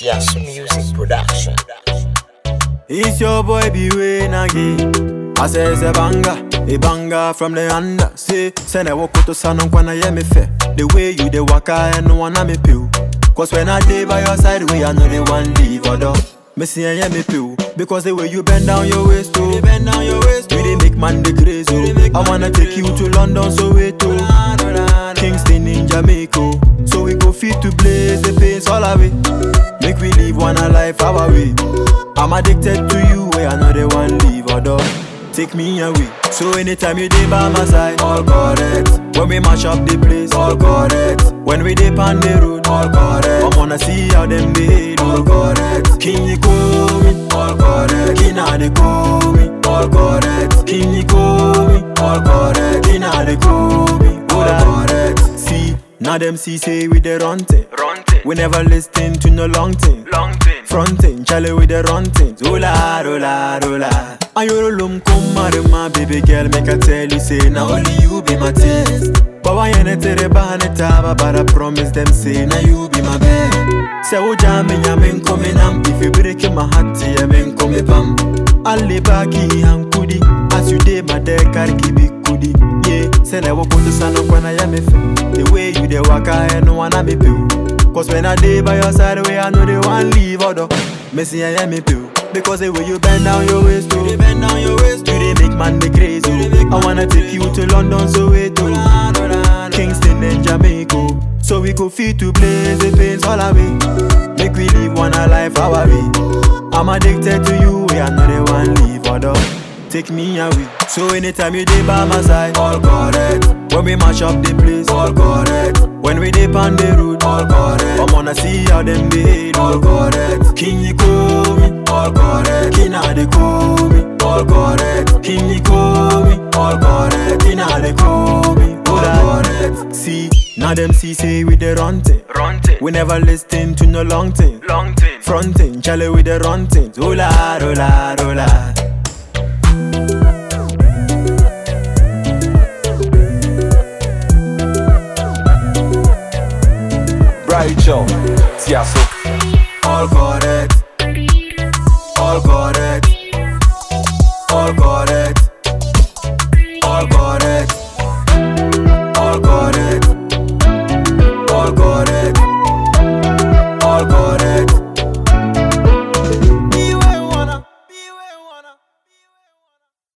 Tiasu Music Production. It's your boy Beway Nagi. I say it's a banger, a banger from the under. Say, send a walk to son on kwana ye me fe. The way you the waka and no one me pill. Cause when I day by your side, we are not the one leave or dog. Me see and me pill. Because the way you bend down your waist, oh, you bend down your waist, you they make man the crazy. Oh. I wanna take you to London, so wait to Kingston in Jamaica. So we go fit to blaze the pains all away. Make we live one a life our way. I'm addicted to you, where another one leave or dog. Take me away. So anytime you dey by my side, all correct. When we mash up the place, all correct. When we dip on the road, all correct. I wanna see how them behave, all correct. King you call me, all correct. King how they call me, all correct. King you call me, all correct. King how they call me, all correct. See, now them see say we the run thing. We never listen to no long thing. Fronting, chale with the run things. Ola, ola, ola. Ayorolum come marry my baby girl, make I tell you say now only you be my taste. But why you tere bahane taba, but I promise them say now you be my babe. Say o jame nyame come nam, if you break my heart, yeah men come pam. Alle baki and kudi, as you dey my deck, carry be kudi. Yeah, say na walk to sana kwana ya me fe. The way you dey waka, and no one me pill. Cause when I day by your side, way I know they want leave or Me see I am me pill. Because the way you bend down your waist, you bend down your waist, you they make man me crazy. I wanna take you to London, so wait to Kingston and Jamaica. So we go fit to blaze the pains all away. Make we live one a life our way. I'm addicted to you, we are not the one leave or Take me away. So anytime you dey by my side, all correct. When we mash up the place, all correct. When we dip on the road, all correct. I wanna see how them behave, all correct. King you call me, all correct. King how they call me, all correct. King you call me, all correct. King how they call me, all correct. See, now them see say we the run thing. We never listen to no long thing. Fronting, chale with the run things. Ola, ola, ola. Bright Joe, Tiasso. All correct. All correct. All correct.